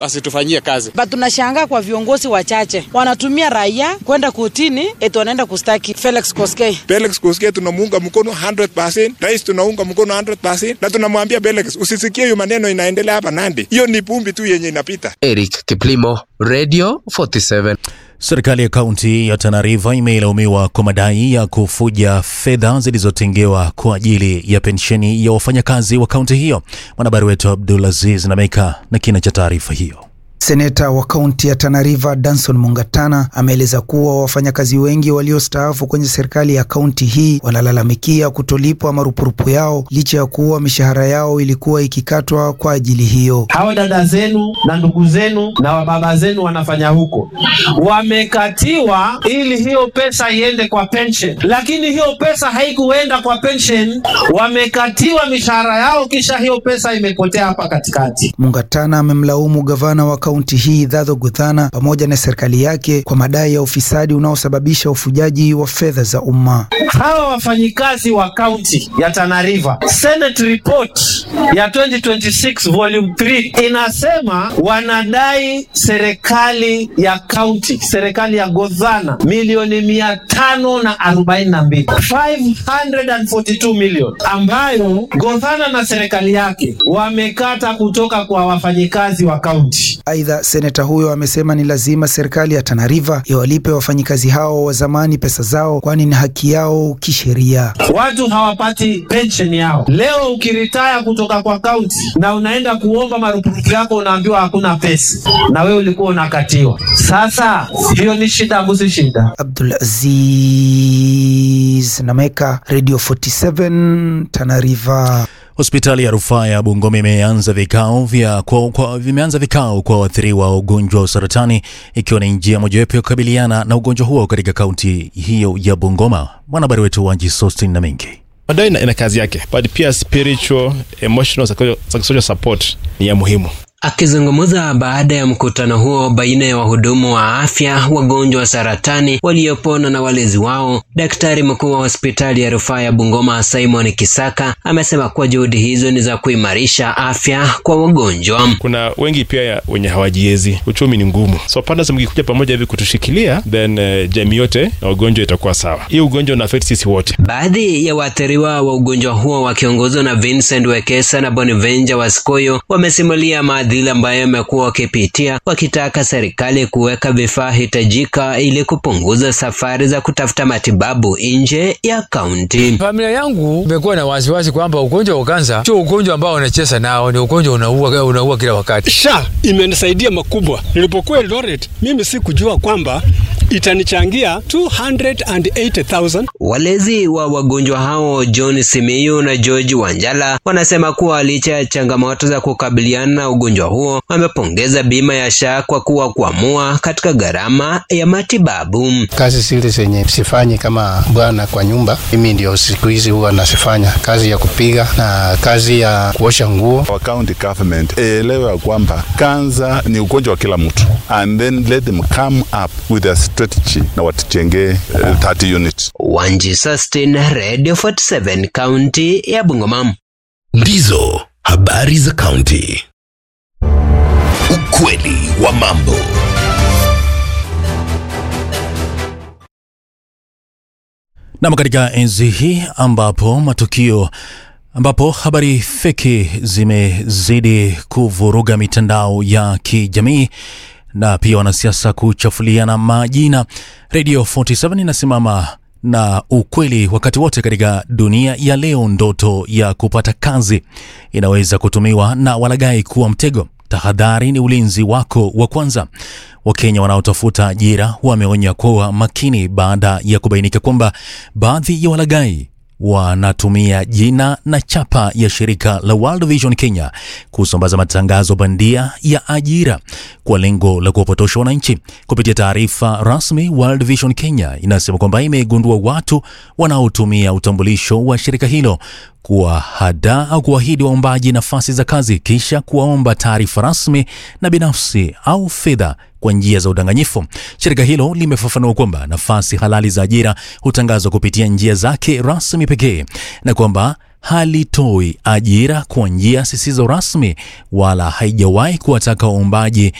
asitufanyie kazi. But tunashangaa kwa viongozi wachache wanatumia raia kwenda kotini eti wanaenda kustaki Felix Koskei. Felix Koskei tunamuunga mkono 100%, rais tunaunga mkono 100%, na tunamwambia Felix usisikie hiyo maneno inaendelea hapa Nandi, hiyo ni pumbi tu yenye inapita. Eric Kiplimo, Radio 47. Serikali ya kaunti ya Tana River imelaumiwa kwa madai ya kufuja fedha zilizotengewa kwa ajili ya pensheni ya wafanyakazi wa kaunti hiyo. Mwanahabari wetu Abdulaziz Nameka na kina cha taarifa hiyo. Seneta wa kaunti ya Tana River Danson Mungatana ameeleza kuwa wafanyakazi wengi waliostaafu kwenye serikali ya kaunti hii wanalalamikia kutolipwa marupurupu yao licha ya kuwa mishahara yao ilikuwa ikikatwa kwa ajili hiyo. Hawa dada zenu na ndugu zenu na wababa zenu wanafanya huko, wamekatiwa ili hiyo pesa iende kwa pension, lakini hiyo pesa haikuenda kwa pension, wamekatiwa mishahara yao, kisha hiyo pesa imepotea hapa katikati. Mungatana amemlaumu gavana wa kaunti hii Dadho Guthana pamoja na serikali yake kwa madai ya ufisadi unaosababisha ufujaji wa fedha za umma. Hawa wafanyikazi wa kaunti ya Tana River, Senate report ya 2026 volume 3 inasema wanadai serikali ya kaunti, serikali ya Godhana milioni mia tano na arobaini na mbili 542 million ambayo Godhana na serikali yake wamekata kutoka kwa wafanyikazi wa kaunti. Aidha, seneta huyo amesema ni lazima serikali ya Tana River iwalipe wafanyikazi hao wa zamani pesa zao, kwani ni haki yao kisheria. Watu hawapati pensheni yao. Leo ukiritaya kutoka kwa kaunti na unaenda kuomba marupurupu yako, unaambiwa hakuna pesa, na wewe ulikuwa unakatiwa. Sasa hiyo ni shida, abusi shida. Abdul Aziz Nameka, Radio 47 Tana River. Hospitali ya rufaa ya Bungoma imeanza vikao vya kwa, kwa, vimeanza vikao kwa waathiriwa wa ugonjwa wa saratani ikiwa ni njia mojawapo ya kukabiliana na ugonjwa huo katika kaunti hiyo ya Bungoma. Mwanahabari wetu Wanji Sostin na mengi bado ina, ina kazi yake but pia spiritual emotional psychosocial support ni ya muhimu Akizungumza baada ya mkutano huo baina ya wahudumu wa afya, wagonjwa wa saratani waliopona na walezi wao, daktari mkuu wa hospitali ya rufaa ya Bungoma Simon Kisaka amesema kuwa juhudi hizo ni za kuimarisha afya kwa wagonjwa. Kuna wengi pia ya wenye hawajiezi, uchumi ni ngumu, so partners mkikuja pamoja hivi kutushikilia, then uh, jamii yote na ugonjwa itakuwa sawa. Hii ugonjwa una affect sisi wote. Baadhi ya waathiriwa wa ugonjwa huo wakiongozwa na Vincent Wekesa na Bonaventure Wasikoyo wamesimulia maadhili ambayo yamekuwa wakipitia wakitaka serikali kuweka vifaa hitajika ili kupunguza safari za kutafuta matibabu nje ya kaunti. Familia yangu imekuwa na wasiwasi kwamba ugonjwa wa kansa sio ugonjwa ambao unacheza nao, ni ugonjwa unaua, unaua kila wakati. SHA imenisaidia makubwa. Nilipokuwa Eldoret, mimi sikujua kwamba itanichangia 280,000. Walezi wa wagonjwa hao John Simiyu na George Wanjala wanasema kuwa licha ya changamoto za kukabiliana na ugonjwa huo, wamepongeza bima ya SHA kwa kuwa kuamua katika gharama ya matibabu. Kazi zile zenye sifanyi kama bwana kwa nyumba, mimi ndio siku hizi huwa nasifanya, kazi ya kupiga na kazi ya kuosha nguo. Our county government elewe ya kwamba kansa ni ugonjwa wa kila mtu and then let them come up with a strategy na watujengee uh, 30 units. Wanji Sustin, Radio 47, kaunti ya Bungoma. Ndizo habari za kaunti. Ukweli wa mambo. Nam, katika enzi hii ambapo matukio ambapo habari feki zimezidi kuvuruga mitandao ya kijamii na pia wanasiasa kuchafuliana majina, Radio 47 inasimama na ukweli wakati wote. Katika dunia ya leo, ndoto ya kupata kazi inaweza kutumiwa na walaghai kuwa mtego. Tahadhari ni ulinzi wako wa kwanza. Wakenya wanaotafuta ajira wameonya kuwa makini baada ya kubainika kwamba baadhi ya walaghai wanatumia jina na chapa ya shirika la World Vision Kenya kusambaza matangazo bandia ya ajira kwa lengo la kuwapotosha wananchi. Kupitia taarifa rasmi, World Vision Kenya inasema kwamba imegundua watu wanaotumia utambulisho wa shirika hilo kuwahada au kuahidi waombaji nafasi za kazi kisha kuwaomba taarifa rasmi na binafsi au fedha kwa njia za udanganyifu. Shirika hilo limefafanua kwamba nafasi halali za ajira hutangazwa kupitia njia zake rasmi pekee na kwamba halitoi ajira kwa njia zisizo rasmi wala haijawahi kuwataka waombaji